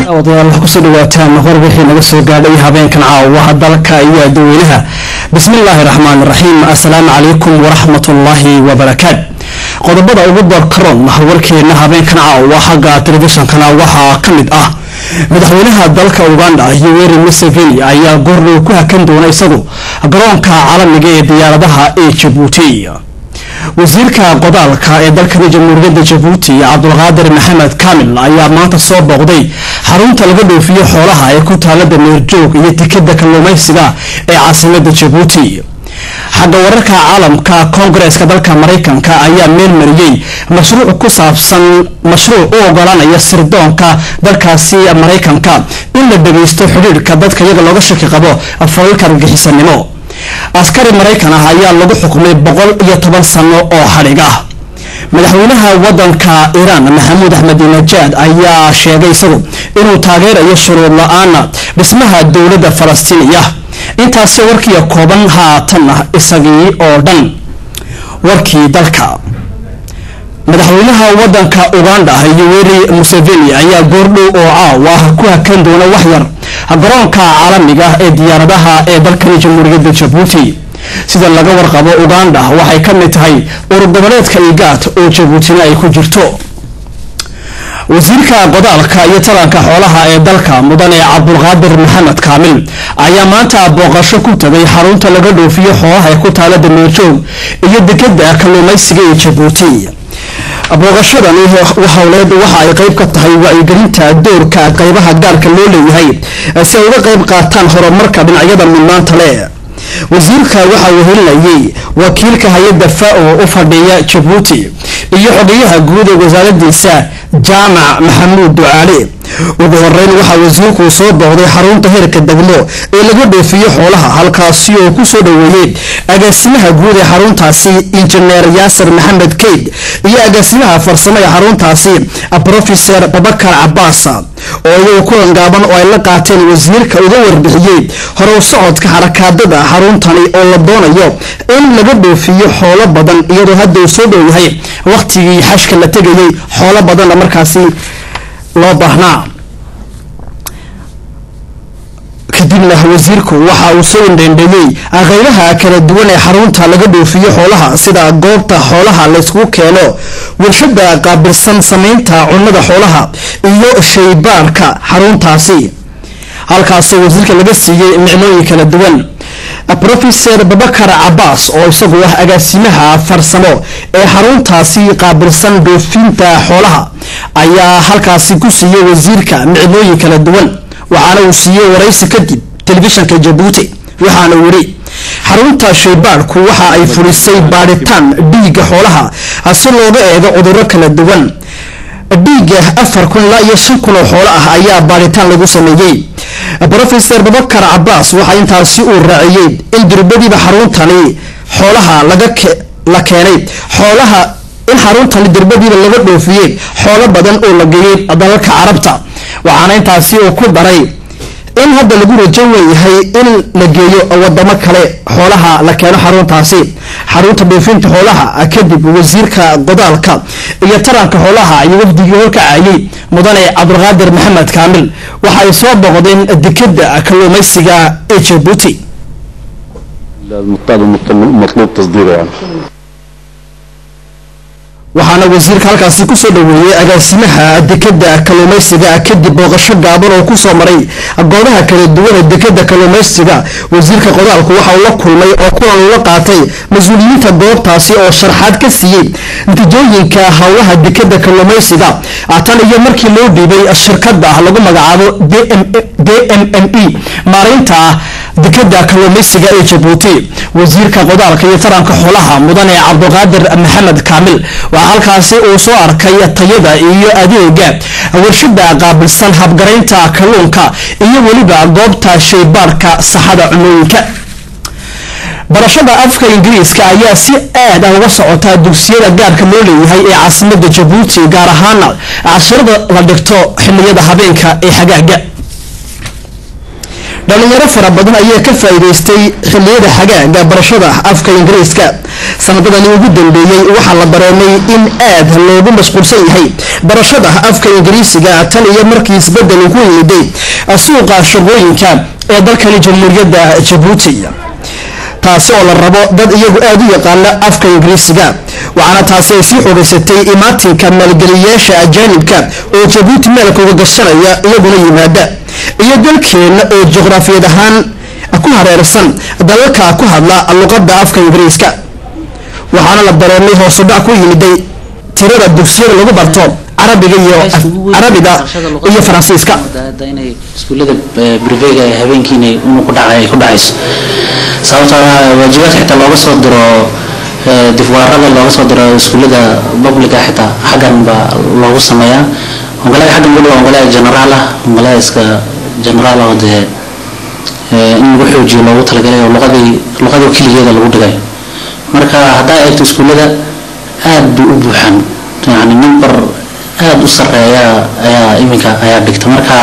odayaal wax kusoo dhawaataan hor wixii naga soo gaadhay habeenkan caawa dalka iyo dadweynaha bismillaahi raxmaan raxiim assalaamu calaykum waraxmatullaahi wabarakaat qodobada ugu doorkaroon warkeena habeenkan caawa xagga telefishonkana waxaa ka mid ah madaxweynaha dalka uganda yoweri museveni ayaa goordhow ku hakan doona isagu garoonka caalamiga ee diyaaradaha ee jabuuti wasiirka qodaalka ee dalkani jamhuuriyadda jabuuti cabdulqaadir maxamed kaamil ayaa maanta soo booqday xarunta laga dhoofiyo xoolaha ee ku taalada meerjoog iyo tikada kalluumaysiga ee caasimada jabuuti xagga wararka caalamka koongareeska dalka maraykanka ayaa meel mariyey mashruuc ku saabsan mashruuc u ogolaanaya sirdoonka dalkaasi maraykanka in la dhageysto xidhiidhka dadka iyaga looga shaki qabo falalka argagixisanimo askari maraykan ah ayaa lagu xukumay boqol iyo toban sano oo xadhig ah madaxweynaha wadanka iiraan maxamuud axmedinejaad ayaa sheegay isagu inuu taageerayo shuruud la-aana dhismaha dowladda falastiiniya intaasi warkiiya kooban haatan ah isagii oo dhan warkii dalka madaxweynaha wadanka uganda yoweri museveni ayaa goordhow oo caawa ku hakan doona waxyar garoonka caalamiga ee diyaaradaha ee dalkani jamhuuriyadda jabuuti sida laga warqabo uganda waxay ka mid tahay urugoboleedka igaad oo jabuutina ay ku jirto wasiirka qodaalka iyo taranka xoolaha ee dalka mudane cabdulqaadir maxamed kaamil ayaa maanta booqasho ku tagay xarunta laga dhoofiyo xoolaha ee ku taala dameerjoog iyo dekada kalluumaysiga ee jabuuti booqashadani howleed waxa ay qeyb ka tahay wacyigelinta doorka qeybaha gaarka loo leeyahay si ay uga qeyb qaataan horumarka dhinacyada mudnaanta le wasiirka waxa uu helinayay wakiilka hay-adda fao u fadhiya jabuuti iyo xogeyaha guud ee wasaaradiisa jaamac maxamuud ducaale ugu horeyn waxaa wasiirku soo booqday xarunta heerka degmo ee laga dhoofiyo xoolaha halkaasi oo ku soo dhaweeyey agaasimaha guud ee xaruntaasi injineer yaasir maxamed keyd iyo agaasimaha farsamo ee xaruntaasi profeser babakar cabaas oo iyagu kulan gaaban oo ay la qaateen wasiirka uga warbixiyey horow socodka xarakaadada xaruntani oo la doonayo in laga dhoofiyo xoolo badan iyadoo hadda uu soo dhow yahay waqtigii xashka la tegayay xoolo badanna markaasi loo baahnaa kadibna wasiirku waxa uu soo indhendheeyey qeybaha kala duwan ee xarunta laga dhoofiyo xoolaha sida goobta xoolaha laysku keeno warshada qaabilsan sameynta cunada xoolaha iyo shaybaarka xaruntaasi halkaasoo wasiirka laga siiyey micnooyin kala duwan profeser babakar cabaas oo isagu ah agaasimaha farsamo ee xaruntaasi qaabilsan dhoofinta xoolaha ayaa halkaasi ku siiyey wasiirka micnooyin kala duwan waxaana uu siiyey waraysi kadib telefishanka jabuuti waxaana uu yidhi xarunta shaybaadhku waxa ay furisay baadhitaan dhiigga xoolaha si looga eego cuduro kala duwan dhiigga afar kun ilaa iyo shan kun oo xoolo ah ayaa baadhitaan lagu sameeyey profeser babakar cabaas waxaa intaasi uu raaciyey in dirbadiiba xaruntani xoolaha la keenay xoolaha in xaruntani dirbadiiba laga dhoofiyey xoolo badan oo la geeyey dalalka carabta waxaana intaasi uu ku daray in hadda lagu rajo weeyahay in la geeyo wadamo kale xoolaha la keeno xaruntaasi xarunta dhoofinta xoolaha kadib wasiirka qodaalka iyo taranka xoolaha iyo wafdigii horkacayay mudane cabdulqaadir maxamed kaamil waxa ay soo boqdeen dekada kalluumaysiga ee jabuuti waxaana wasiirka halkaasi kusoo dhaweeyey agaasimaha dekada kalluumaysiga kadib booqasho gaaban oo kusoo maray goobaha kala duwan ee dekada kalluumaysiga wasiirka qodaalku waxa uu la kulmay oo kulan ula qaatay mas-uuliyiinta goobtaasi oo sharxaad ka siiyey natiijooyinka howlaha dekada kalluumaysiga tan iyo markii loo dhiibay shirkada lagu magacaabo d m m e maareynta dekada kalluumaysiga ee jabuuti wasiirka qodaalka iyo taranka xoolaha mudane cabdulqaadir maxamed kaamil waxaa halkaasi uu soo arkay tayada iyo adeega warshada qaabilsan habgaraynta kalluunka iyo weliba goobta shaybaarhka saxada cunooyinka barashada afka ingiriiska ayaa si aad ah uga socotaa dugsiyada gaarka loo leeyahay ee caasimada jabuuti gaar ahaana casharada la dhigto xiliyada habeenka ee xagaaga dhalinyaro fara badan ayaa ka faa'iidaystay xilliyada xagaaga barashada afka ingiriiska sanadadani ugu dambeeyey waxaa la dareemay in aad loogu mashquulsan yahay barashada afka ingiriisiga tan iyo markii isbedel ku yimiday suuqa shaqooyinka ee dalkani jamhuuriyadda jabuuti taasi oo la rabo dad iyagu aada u yaqaana afka ingiriisiga waxaana taasi ay sii xogaysatay imaatinka maalgeliyayaasha ajaanibka oo jabuuti meelkooga gashanaya iyaguna yimaada iyo dalkeenna oo juqraafiyad ahaan ku hareersan dalalka ku hadla luqada afka ingiriiska waxaana la dareemay hoosudhac ku yimiday tirada dugsiyada lagu barto carabiga iyo carabiga iyo faransiiska inay iskuullada brivega ee habeenkiina inu ku dhacay ay ku dhacayso sababtoo ah waajibaadka xitaa looga soo diro difwaarada looga soo diro iskuullada publica xitaa xaggan baa loogu sameeyaa ongolaga xaggan weliba ongolaga generaal ah ongolaga iska generaal oo dee in lagu xoojiyo loogu talagalay oo luqadii luqadii keligeeda lagu dhigay marka haddaa eegto iskuullada aad bay u buuxaan yani number aada u sareeya ayaa iminka ayaa dhigta marka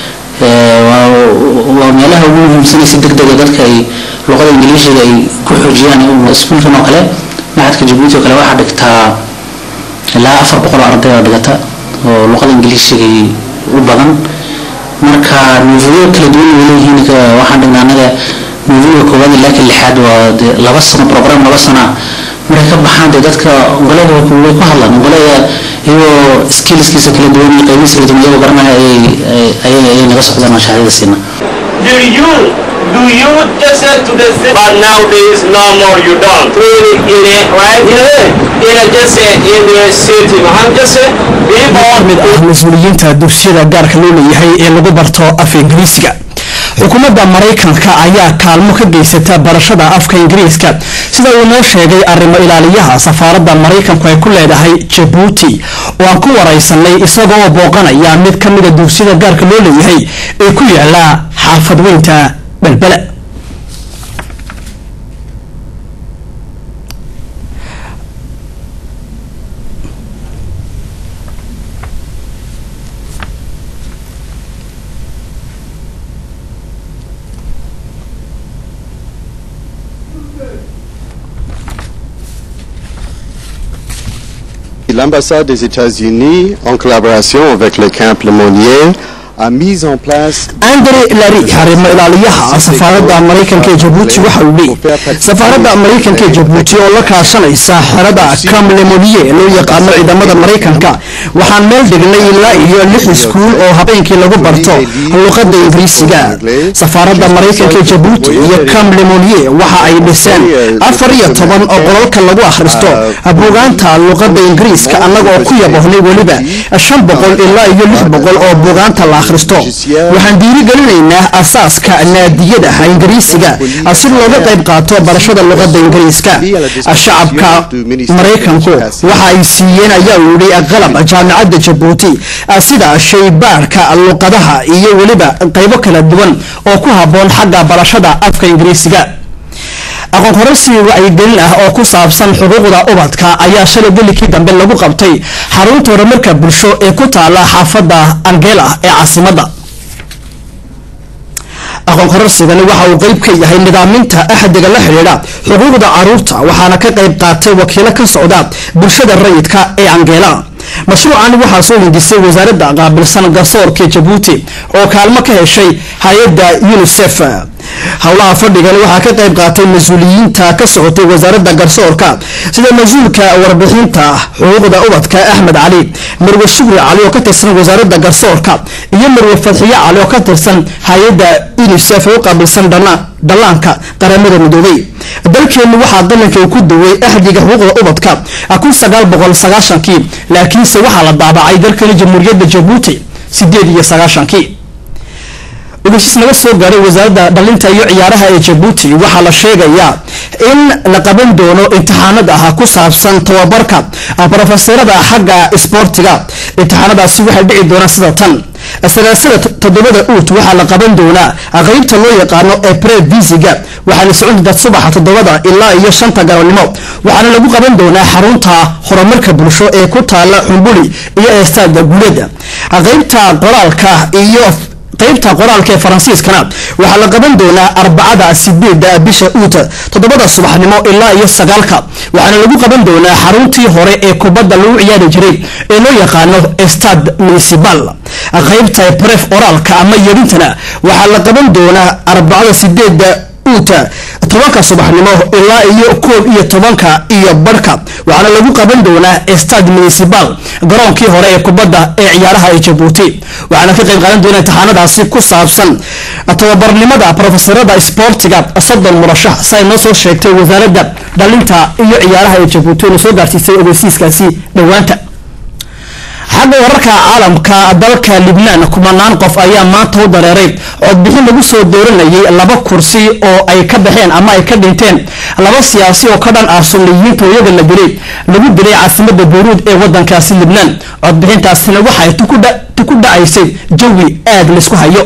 waa meelaha ugu muhiimsanay si deg dega dadka ay luqada ingiliishiga ay ku xoojiyaan iskuulkan oo kale maxadka jabuuti oo kale waxaa dhigtaa ilaa afar boqol oo arday oo dhigata oo luqada ingiliishiga u badan marka nuufiyo kala duwan way leeyihiin waxaan dhignaa anaga nuufiga koowaad ilaa ka lixaad waa de laba sano program laba sana markay ka baxaan dee dadka ongolada way ku hadlaan ongolada iyagoo skillskiisa kala duwan iyo qaybihiisa kala duwan iyagoo garanaya ayay ayay naga socdaan oo shahaadada siina Do you do you just said to the city, but nowadays no more you don't. Really, in it, right? Yeah. In a just say in the city, I'm just say people. mid ah mas-uuliyiinta dugsiyada gaarka loo leeyahay ee lagu barto afka ingiriisiga xukuumadda maraykanka ayaa kaalmo ka geysata barashada afka ingiriiska sida uu noo sheegay arrimo ilaaliyaha safaaradda maraykanku ay ku leedahay jabuuti oo aan ku waraysanay isagoo booqanaya mid ka mida dugsiyada gaarka loo leeyahay ee ku yaala xaafad weynta belbele L'ambassade des États-Unis, en collaboration avec le camp Lemonnier, a mis en place andre lari arrimo ilaaliyaha safaaradda maraykanka ee jabuuti waxa uu leeyay safaaradda maraykanka ee jabuuti oo la kaashanaysa xerada kamlemodiye loo yaqaano ciidamada maraykanka waxaan meel dhignay ilaa iyo lix iskuul oo habeenkii lagu barto luqada ingiriisiga safaaradda maraykanka ee jabuuti iyo kamlemodiye waxa ay dhiseen afar iyo toban oo qolalka lagu akhristo buugaanta luqada ingiriiska annagoo ku yabohnay weliba shan boqol ilaa iyo lix boqol oo buugaanta la akhristo waxaan dhiirigelinaynaa asaaska naadiyada ingiriisiga si looga qayb qaato barashada luqada ingiriiska shacabka maraykanku waxa ay siiyeen ayaa uu yihi qalab jaamicadda jabuuti sida shaybaarhka luqadaha iyo weliba qaybo kala duwan oo ku habboon xagga barashada afka ingiriisiga aqoon kororsi wacyigelin ah oo ku saabsan xuquuqda ubadka ayaa shalay gelikii dambe lagu qabtay xarunta horumarka bulsho ee ku taala xaafadda angela ee caasimadda aqoon kororsigani waxa uu qeyb ka yahay nidaaminta axdiga la xidhiidha xuquuqda caruurta waxaana ka qayb qaatay wakiilo ka socda bulshada rayidka ee angela mashruucan waxaa soo hindisay wasaaradda qaabilsan garsoorka jabuuti oo kaalmo ka heshay hay-adda unisef howlaha fadhigani waxaa ka qayb qaatay mas-uuliyiinta ka socotay wasaaradda garsoorka sida mas-uulka warbixinta xuquuqda ubadka axmed cali marwe shukri cali oo ka tirsan wasaaradda garsoorka iyo marwe fadxiye cali oo ka tirsan hay-adda unisef ee u qaabilsan dhallaanka qaramada midoobay dalkeenu waxaa dalanka ku daway axdiga xuquuqda ubadka kun sagaal boqol sagaashankii laakiinse waxaa la daabacay dalkani jamhuuriyadda jabuuti sideed iyo sagaashankii ogeysiis naga soo gaaray wasaaradda dhalinta iyo ciyaaraha ee jabuuti waxaa la sheegayaa in la qaban doono imtixaanad ah ku saabsan tababarka brofeserada xagga isboortiga imtixaanadaasi waxay dhici doonaan sida tan sagaasada toddobada uut waxaa la qaban doonaa qeybta loo yaqaano epre visiga waxaana socon doontaa subaxa toddobada ilaa iyo shanta galabnimo waxaana lagu qaban doonaa xarunta horumarka bulsho ee ku taala xumbuli iyo eestaada guulada qeybta qoraalka iyo qaybta qoraalka ee faransiiskana waxaa la qaban doonaa arbacada sideeda bisha uut toddobada subaxnimo ilaa iyo sagaalka waxaana lagu qaban doonaa xaruntii hore ee kubadda lagu ciyaari jiray ee loo yaqaano stad municipal qaybta bref oraalka ama yedhintana waxaa la qaban doonaa arbacada sideeda uta tobanka subaxnimo ilaa iyo koob iyo tobanka iyo barhka waxaana lagu qaban doonaa stad municipal garoonkii hore ee kubadda ee ciyaaraha ee jabuuti waxaana ka qayb qaadan doona imtixaanadaasi ku saabsan tababarnimada profesorada sboortiga soddon murashax si ay noo soo sheegtay wasaaradda dhalinta iyo ciyaaraha ee jabuuti ina soo gaarsiisay ogeysiiskaasi dhowaanta xagga wararka caalamka dalka libnaan kumanaan qof ayaa maanta u dareeray codbixin lagu soo dooranayay laba kursi oo ay ka baxeen ama ay ka dhinteen laba siyaasi oo ka dhan ah sunniyiinta oo iyaga la dilay lagu dilay caasimada beyruud ee wadankaasi libnaan codbixintaasina waxay ku dhacaysay jawi aada laysku hayo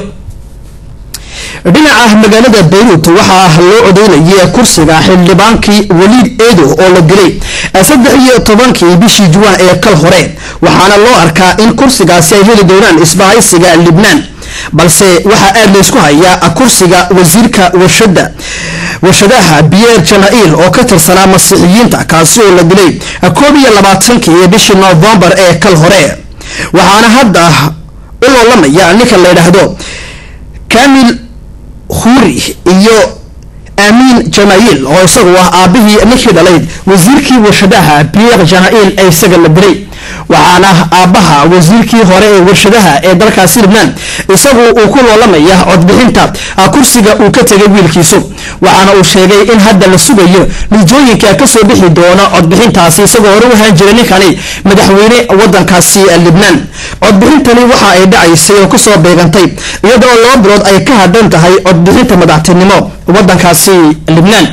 dhinaca magaalada bayruut waxaa loo codeynayay kursiga xildhibaankii waliid eedo oo la dilay saddex iyo tobankii bishii juwaan ee kal hore waxaana loo arkaa in kursigaasi ay heli doonaan isbahaysiga libnaan balse waxaa aada laysku hayaa kursiga wasiirka warshada warshadaha biyer jana-il oo ka tirsanaa masiixiyiinta kaasi oo la dilay koob iyo labaatankii bishii novembar ee kal hore waxaana hadda u loolamaya ninka la yidhaahdo kamil huri iyo amiin janail oo isagu ah aabihii ninkii dhalayd wasiirkii warshadaha bier janail ee isaga la dilay waxaana aabaha wasiirkii hore ee warshadaha ee dalkaasi libnaan isagu uu ku loolamaya codbixinta kursiga uu ka tegay wiilkiisu waxaana uu sheegay in hadda la sugayo nijooyinka kasoo bixi doona codbixintaasi isagoo hore u ahaan jiray ninkani madaxweyne wadankaasi libnaan codbixintani waxa ay dhacaysay oo kusoo beegantay iyadoo laba bilood ay ka hadhan tahay codbixinta madaxtinimo wadankaasi libnaan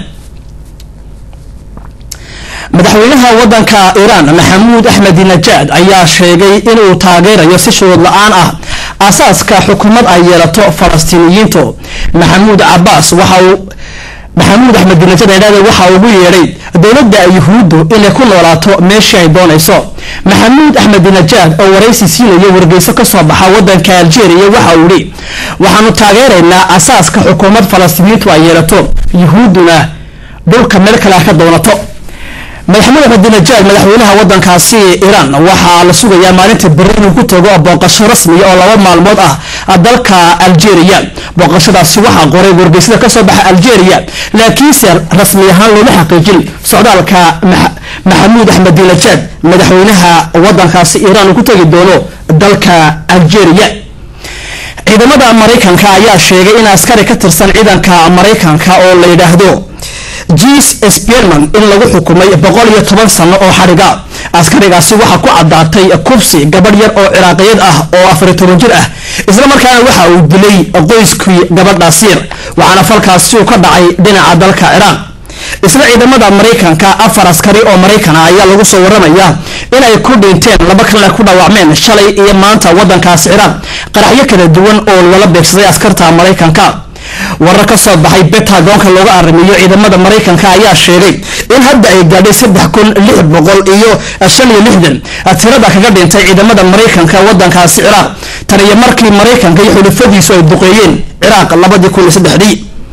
madaxweynaha wadanka iiraan maxamuud axmed najaad ayaa sheegay inuu taageerayo si shuruud la-aan ah asaaska xukuumad ay yeelato falastiiniyiintu maxamuud cabaas waxa uu maxamuud axmed najaad aydhahde waxa ugu yeedhay dowladda yuhuuddu inay ku noolaato meeshii ay doonayso maxamuud axmed najaad oo waraysi siinayo wargeyso kasoo baxa wadanka algeria waxa uu yihi waxaanu taageeraynaa asaaska xukuumad falastiiniyiintu ay yeelato yuhuudduna dhulka meel kale ka doonato madaxmed axmedinajaad madaxweynaha wadankaasi iiraan waxaa la sugayaa maalinta beri inuu ku tago booqasho rasmiya oo laba maalmood ah dalka algeria booqashadaasi waxaa qoray wargeysada kasoo baxa algeria laakiinse rasmi ahaan looma xaqiijin socdaalka maxamuud axmedinajaad madaxweynaha wadankaasi iiraan uu ku tagi doono dalka algeria ciidamada maraykanka ayaa sheegay in askari ka tirsan ciidanka maraykanka oo la yidhaahdo jes sperman in lagu xukumay boqol iyo toban sano oo xadhiga askarigaasi waxaa ku caddaatay kubsi gabadh yar oo ciraaqiyeed ah oo afariy toban jir ah isla markaana waxa uu dilay qoyskii gabadhaas yar waxaana falkaasi uu ka dhacay dhinaca dalka ciraaq isla ciidamada maraykanka afar askari oo maraykana ayaa lagu soo waramaya inay ku dhinteen laba kalena ku dhaawacmeen shalay iyo maanta wadankaasi ciraaq qaraxyo kala duwan oo lala beegsaday askarta maraykanka warar ka soo baxay betagoonka looga arrimiyo ciidamada maraykanka ayaa sheegay in hadda ay gaadhay saddex kun lix boqol iyo shan iyo lixdan tirada kaga dhintay ciidamada maraykanka wadankaasi ciraaq tan iyo markii maraykanka iyo xulufadiisu ay duqeeyeen ciraaq labadii kun iyo saddexdii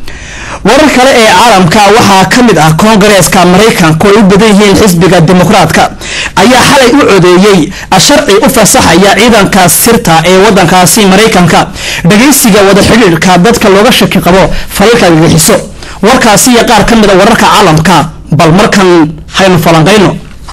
warar kale ee caalamka waxaa ka mid ah koongareeska maraykanka oo ay u badan yihiin xisbiga dimuqraadka ayaa xalay u codeeyey sharci u fasaxaya ciidanka sirta ee wadankaasi maraykanka dhagaysiga wada xidhiidhka dadka looga shaki qabo falalka gagixiso warkaasi iyo qaar ka mid a wararka caalamka bal markan haynu falanqayno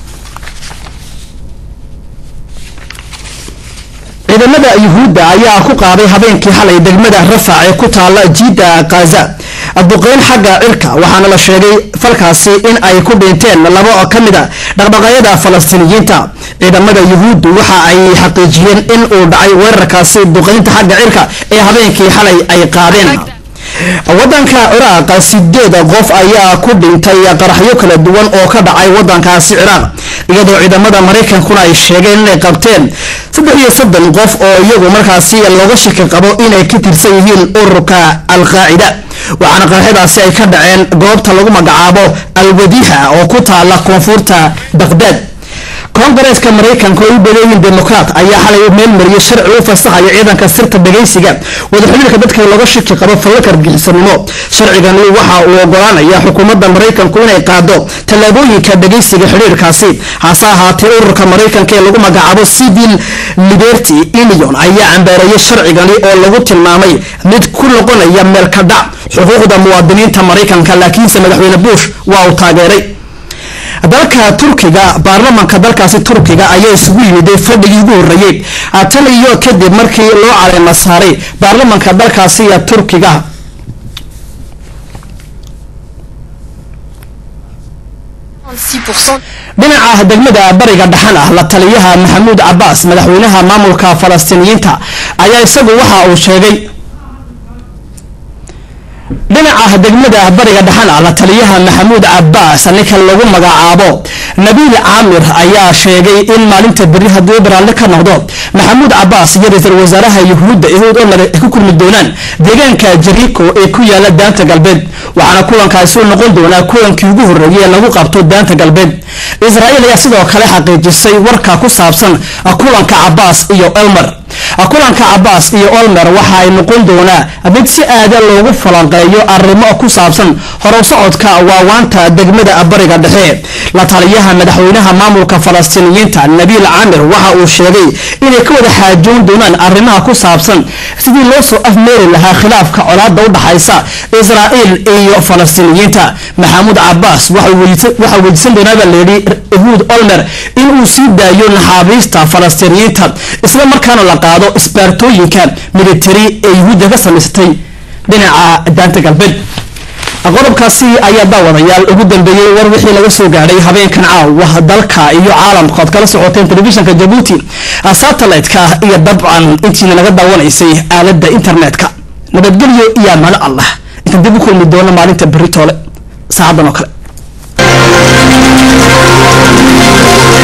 ciidamada yuhuudda ayaa ku qaaday habeenkii xalay degmada rafac ee ku taala jiida kaza duqeyn xagga cirka waxaana la sheegay falkaasi in ay ku dhinteen laba ka mid a dhaqdhaqaayada falastiiniyiinta ciidamada yuhuuddu waxa ay xaqiijiyeen in uu dhacay weerarkaasi duqeynta xagga cirka ee habeenkii xalay ay qaadeen wadanka ciraaq sideed qof ayaa ku dhintay qaraxyo kala duwan oo ka dhacay wadankaasi ciraaq iyadoo ciidamada maraykankuna ay sheegeen inay qabteen saddex iyo soddon qof oo iyagu markaasi looga shaki qabo inay ka tirsan yihiin ururka al-qaacida waxaana qaraxyadaasi ay ka dhaceen goobta lagu magacaabo al-wadiixa oo ku taala koonfurta baqdaad koongareeska maraykanka oo u badeeyiin demokraat ayaa xalay meel mariyay sharci u fasaxaya ciidanka sirta dhagaysiga wadaxidhiirka dadka looga shaki qabo fallalka argixisanimo sharcigani waxa uu ogolaanaya xukuumadda maraykanku inay qaado tallaabooyinka dhagaysiga xidhiirkaasi hase ahaatee ururka maraykanka ee lagu magacaabo civil liberty union ayaa cambaareeyay sharcigani oo lagu tilmaamay mid ku noqonaya meel ka dhac xuquuqda muwaadiniinta maraykanka laakiinse madaxweyne bush waa uu taageeray dalka turkiga baarlamanka dalkaasi turkiga ayaa isugu yimiday fadhigii ugu horreeyey tan iyo kadib markii loo caleema saaray baarlamanka dalkaasi turkiga dhinaca degmada bariga dhaxan ah la taliyaha maxamuud cabaas madaxweynaha maamulka falastiiniyiinta ayaa isagu waxa uu sheegay dhinaca degmada bariga dhaxan ah la taliyaha maxamuud cabaas ninka lagu magacaabo nabiil caamir ayaa sheegay in maalinta beri haddii baraalle ka noqdo maxamuud cabaas iyo ra-iisul wasaaraha yuhuudda ihuud omar ay ku kulmi doonaan deegaanka jariiko ee ku yaala daanta galbeed waxaana kulankaasi u noqon doonaa kulankii ugu horreeyay ee lagu qabto daanta galbeed israa'iil ayaa sidoo kale xaqiijisay warka ku saabsan kulanka cabaas iyo elmer kulanka cabaas iyo olmer waxa ay noqon doonaa mid si aada loogu falanqeeyo arrimo ku saabsan horow socodka waawaanta degmada bariga dhexe la taliyaha madaxweynaha maamulka falastiiniyiinta nabiil camir waxa uu sheegay inay ka wada xaajoon doonaan arrimaha ku saabsan sidii loo soo afmeeri lahaa khilaafka colaada u dhaxaysa israa'iil iyo falastiiniyiinta maxamuud cabaas waxaa weydiisan doonaabaa layidhi yahuud olmer in uu sii daayo naxaabiista falastiiniyiinta isla markaana la qaado isbaartooyinka militari ee yuhuudda ka samaysatay dhinaca daanta galbeed qodobkaasi ayaa daawadayaal ugu dambeeyey war wixii laga soo gaadhay habeenkan caawa dalka iyo caalamka ood kala socoteen telefishinka jabuuti satellite-ka iyo dabcan intiina naga daawanaysay aalada internet-ka nabadgelyo iyo amaano allah intaan dib u kulmi doono maalinta beritoole saacadan oo kale